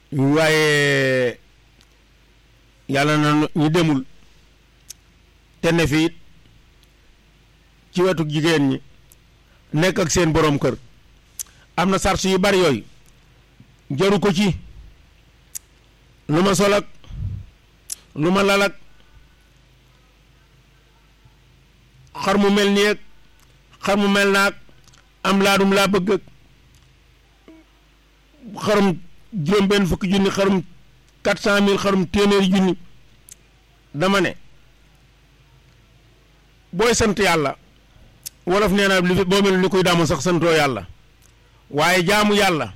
waaye yàlla na ñu demul te ne fi it ci wetu jigéen ñi nekk ak seen boroom kër am na sars yu bari yooyu jaru ko ci lu ma sol ak lu ma lal ak xar mu mel nii ak xar mu mel naag am laadum laa bëgg ak xarum juróom benn fukki junni xarum quatre cent mille xarum téeméeri junni dama ne booy sant yàlla wolof nee na li fi boo mel ni koy daamu sax santoo yàlla waaye jaamu yàlla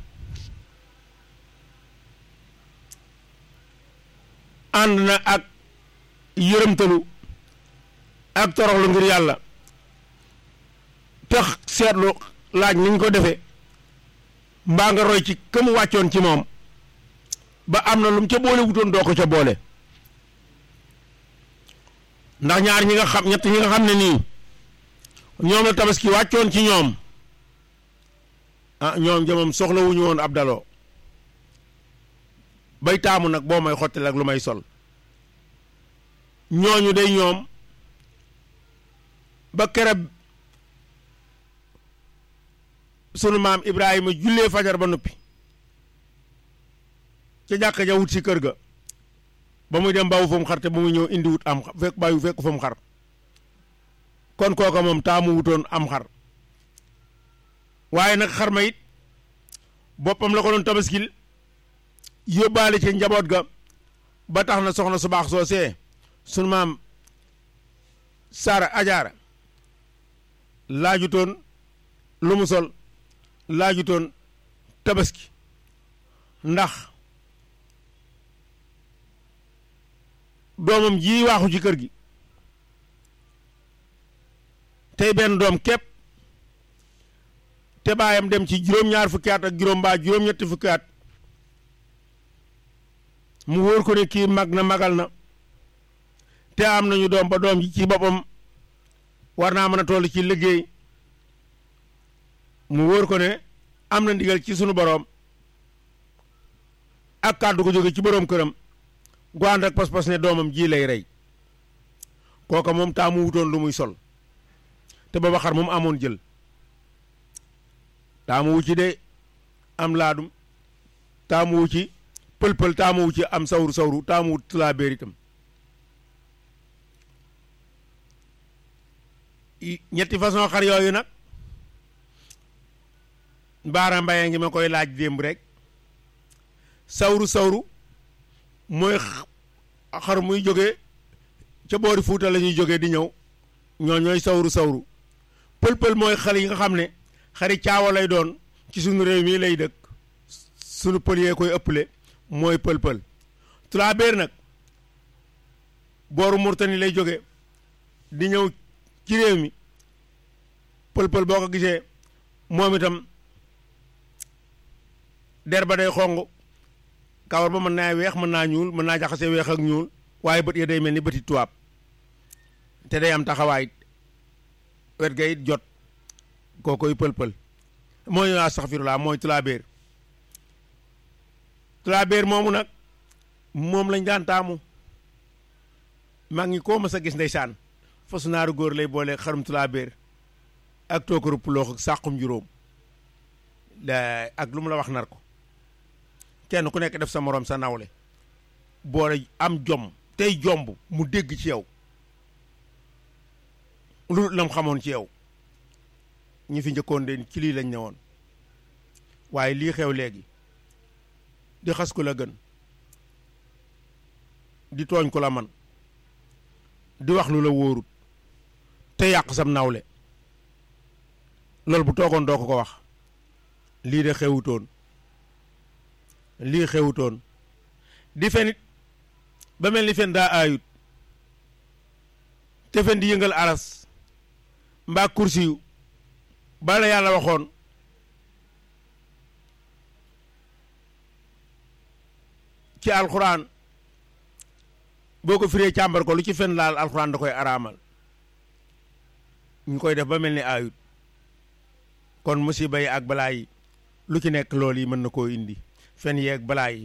ànd na ak yërëmtalu ak toroxlu ngir yàlla tax seetlu laaj niñ ko defee mbaa nga roy ci ka mu wàccoon ci moom ba am na lu mu ca boole wutoon doo ko ca boole ndax ñaar ñi nga xam ñett ñi nga xam ne nii ñoom la tabaski wàccoon ci ñoom ah ñoom jëmam soxla wuñu woon ab daloo bay taamu nag boo may xottil ak lu may sol ñooñu day ñoom ba kereb sunu maam Ibrahima jullee fajar ba noppi ca jàkka ja wut si kër ga ba muy dem bawu fa mu xar te ba muy ñëw indi wut am fekk bàyyi fekk fa mu xar kon kooka moom taamu wutoon am xar waaye nag xar ma it boppam la ko doon tabaskil yóbbaale ci njaboot ga ba tax na soxna su baax soo see sunu maam Sara Ajaara laajutoon lu mu sol laajutoon tabaski ndax doomam ji waaxu ci kër gi tey benn doom képp te baayam dem ci juróom-ñaar fukki at ak juróom mbaa juróom-ñetti fukki at mu wóor ko ne kii mag na magal na te am nañu doom ba doom ji ci boppam war naa mën a toll ci liggéey mu wóor ko ne am na ndigal ci sunu boroom ak kàddu ko jóge ci boroom këram gu ànd ak pas-pas ne doomam ji lay rey kooka moom taamu wutoon lu muy sol te booba xar moom amoon jël taamu wu ci de am laadum taamu wu ci pël-pël taamu wu ci am sawru sawru taamu wu tulaa béer itam ñetti façon xar yooyu nag mbaara mbaye ngi ma koy laaj démb rek sawru sawru mooy xar muy jóge ca boori fuuta la ñuy jógee di ñëw ñoo ñooy sawru sawru pël-pël mooy xale yi nga xam ne xari caawa lay doon ci sunu réew mi lay dëkk sunu pël yee koy ëpple mooy pël-pël tulaa béer nag booru murtani lay jóge di ñëw ci réew mi pël-pël boo ko gisee moom itam der ba day xong kawar ba mën naa weex mën naa ñuul mën naa jaxase weex ak ñuul waaye bët ya day mel ni bëti tubaab te day am taxawaay wet ga it jot koo koy pël-pël mooy astaxfirullah mooy tulaabeer tulaabeer moomu nag moom lañ daan taamu maa ngi koo mas a gis ndeysaan fasu naaru góor lay boole xarum tulaabeer ak tookaru puloox ak sàqum juróom ak lu mu la wax nar ko kenn ku nekk def sa moroom sa nawle boole am jom tey jomb mu dégg ci yow lu lam xamoon ci yow ñi fi njëkkoon de ci lii lañ ne woon waaye lii xew léegi di xas ku la gën di tooñ ku la man di wax lu la wóorut te yàq sam nawle loolu bu toogoon doo ko ko wax lii de xewutoon lii xewutoon di fenit ba mel ni fen daa aayut te fen di yëngal aras mbaa kursi yu bala yàlla waxoon ci alxuraan boo ko firee càmbar ko lu ci fen laal alxuraan da koy araamal ñu koy def ba mel ni aayut kon musiba yi ak balaa yi lu ci nekk loolu yi mën na koo indi fen yeeg balaa yi